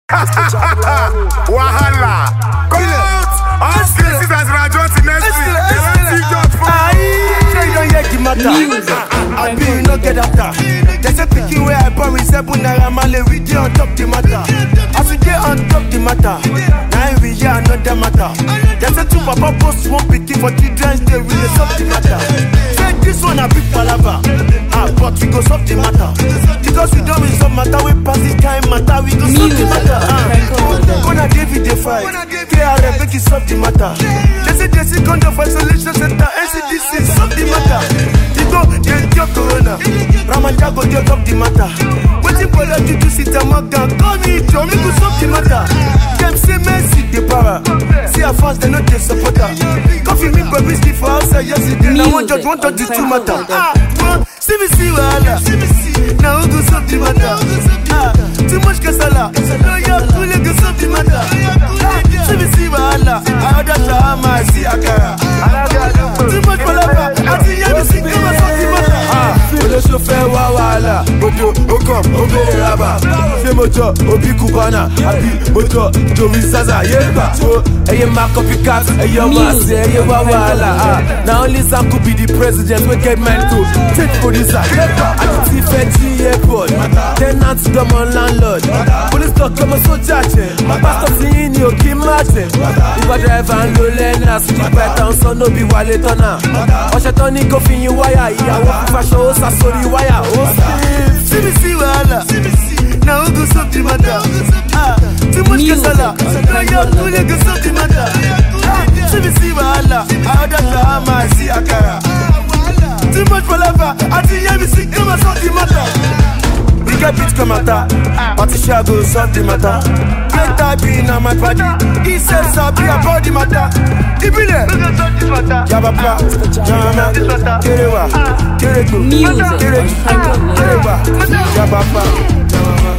Wahala. Come out. All cases as Rajon next week. They want see judge for Sure you don't hear the matter. I be you no get after. They say pikin where I born with seven naira male we dey on top the matter. As we dey on top the matter, now we hear another matter. They say two papa post one pikin for children's day we dey solve the matter. Say this one a big palava, ah but we go solve the matter. Because we don resolve matter we pass this kind matter we go solve the matter. Ah, Gonna David dey fight, KRM make it solve the matter. They say they see condom for isolation center, NCDC solve the matter. You go dey cure corona, Ramadan go dey top the matter. Wetin bolo juju sit and mock down, call me Joe make we solve the matter. Dem say Mercy dey para, see her fans dem no dey support her. Coffee me baby sleep for outside yesterday, na one judge one judge the two matter. Ah, one CBC wahala, na who go solve the matter? Ah, too much kasala, no your kule go solve the matter. Ah, CBC wahala, I order shawarma, I see akara. Too much palava, àti yẹ́mi sí kí wọ́n solve the matter. Ah, olóṣù fẹ́ wá wàhálà, odò okọ̀ ó bèrè rábà. Ṣé mo jọ òbí Cubana àbí mo jọ Joey Zaza yéèbà? Wo ẹyẹ máa copycat, ẹyẹ ọmọ àti ẹyẹ wá wàhálà. Ah, Na only Sam could be the president wey get mind to take producer. Àti ti fẹ́ jí airport, tenant dọ́mọ landlord. Police talk ọmọ sójà jẹ, pásítọ̀ tí yín ni òkè má jẹ. Uber driver ń lo lẹ́nà, sídìgbà ẹ̀ta ń sọ nóbi wálé tọ́nà. Ọ̀sẹ̀ tán ní kó fi yin wáyà, ìyàwó fífaṣọ ó sá sórí wáyà. Ó sì CBC wahala, na who go solve the matter? Ah, too much kasala, na your kule go solve the matter. Ah, CBC wahala, I order shawarma, I see akara. Too much palava, àti yẹ́mi sí kí wọ́n solve the matter. We get beat come matter, party shall go solve the matter. Great type in on my body, he said sabi about the matter. Ibile, Yabapa, Jama, Kerewa, Kerego, Music. Kereju, Kerewa, Yabapa, Jama.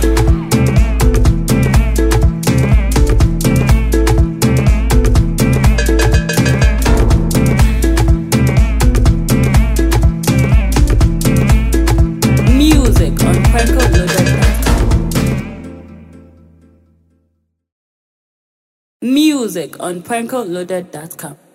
Music on PrankoLoaded.com. Music on PrankoLoaded.com.